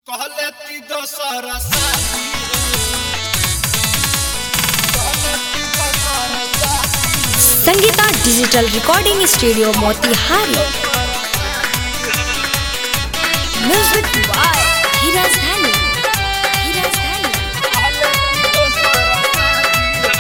कहले ती दोसर साथी कहले ती दोसर साथी Sangeeta digital recording studio Motihari music by Dheeraj Dhani Dheeraj धानी कहले ती दोसर साथी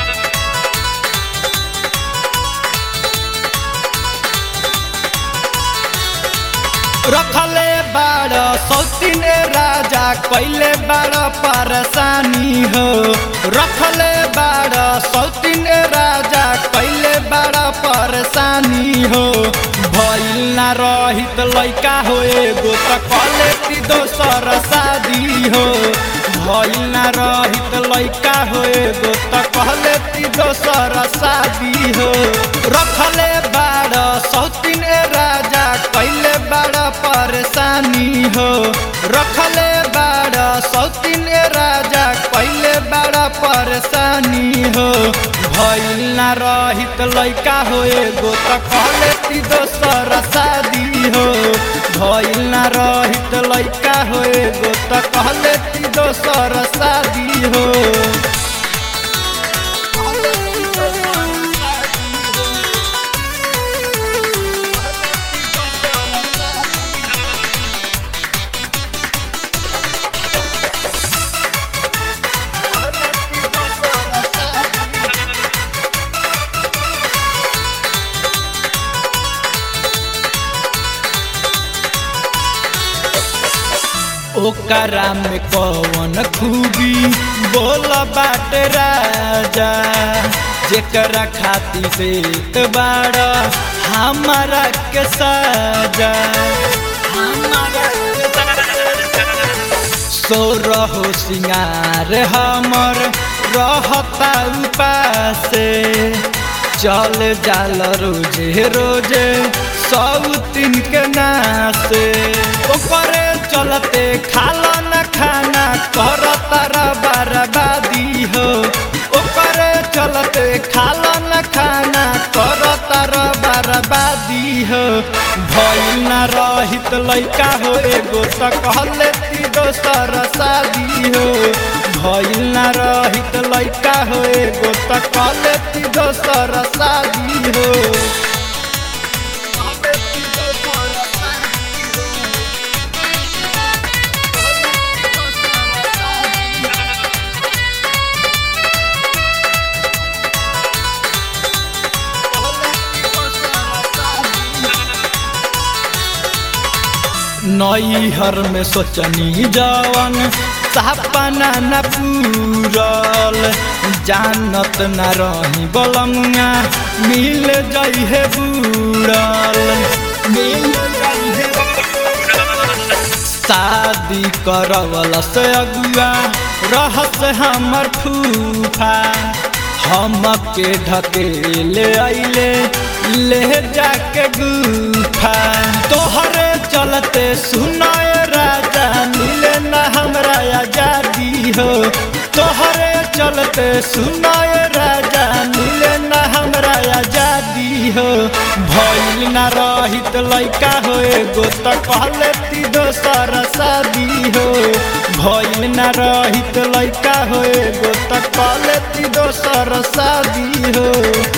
रखले बाड़ सौतीन राजा कैले बाड़ परेशानी हो रखले बाड़ सौतीन राजा कैले बाड़ परेशानी हो भइल ना रहित लैका हो एगो त कले ती दोसर शादी हो भइल ना रहित लैका हो एगो त कहले ती दोसर शादी हो रखले बाड़ सौतीन राजा कैले बाड़ परेशानी हो रखले बाड़ सौतीन राजा कैले बाड़ परेशानी हो भइल ना रहित लैका हो एगो त कहले ती दोसर शादी हो भइल ना रहित लैका हो एगो त कहले ती दोसर शादी हो ओकरा में कौन खूबी बोल बाट राजा जेकरा खाती से बाड़ हमारा के साजा सो रहो सिंगार हमर रहता उपासे चल जाल रोजे रोजे सौतीन के नासे ओकरे चलते खाला न खाना कर तारा बर्बादी हो ओकरे चलते खाला न खाना कर तारा बर्बादी हो भइल ना रहित लैका हो एगो त कहले ती दोसर शादी हो भइल ना रहित लैका हो एगो त कहले ती दोसर शादी हो नैहर में सोचनी जवन सपना न पूरल जानत न रही बलंगा मिल जइहे बूढ़ल मिल जइहे शादी करवल से अगुआ रहस हमर फूफा हम के ढकेले अइले ले जाके गुफा तोहरे चलते सुनाए राजा मिले न हमरा आजादी हो तोहरे चलते सुनाए राजा मिले न हमरा आजादी हो भइल ना रहित लैका हो एगो त कहले ती दोसर शादी हो भइल ना रहित लैका हो एगो त कहले ती दोसर शादी हो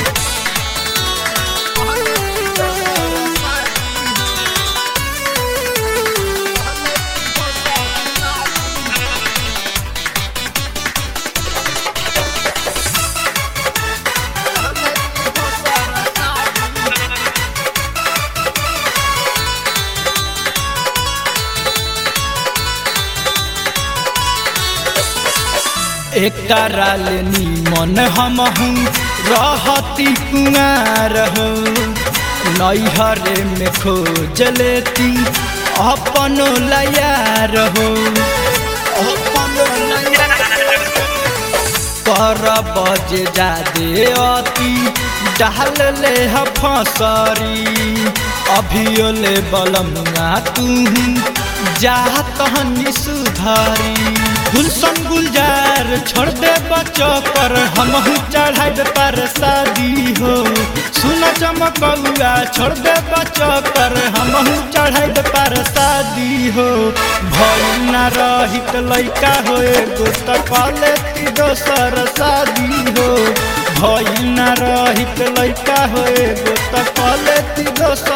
एकरा ले निमन हमहू रहती कुमार हो नैहरे में खोज लेती अपनो लयार हो अपनो कर बजे जादे अति डाल ले ह फसरी अभियो ले बलमुआ तू जात हनी सुधारी गुलशन गुलजार छोड़ दे बचो कर हम चढ़ाई पर शादी हो सुन चमकौआ छोड़ दे बचो कर हम चढ़ाई पर शादी हो भई न रहित लैका हो एगो त कले ती दोसर शादी हो भई न रहित लैका हो एगो त कले ती दोसर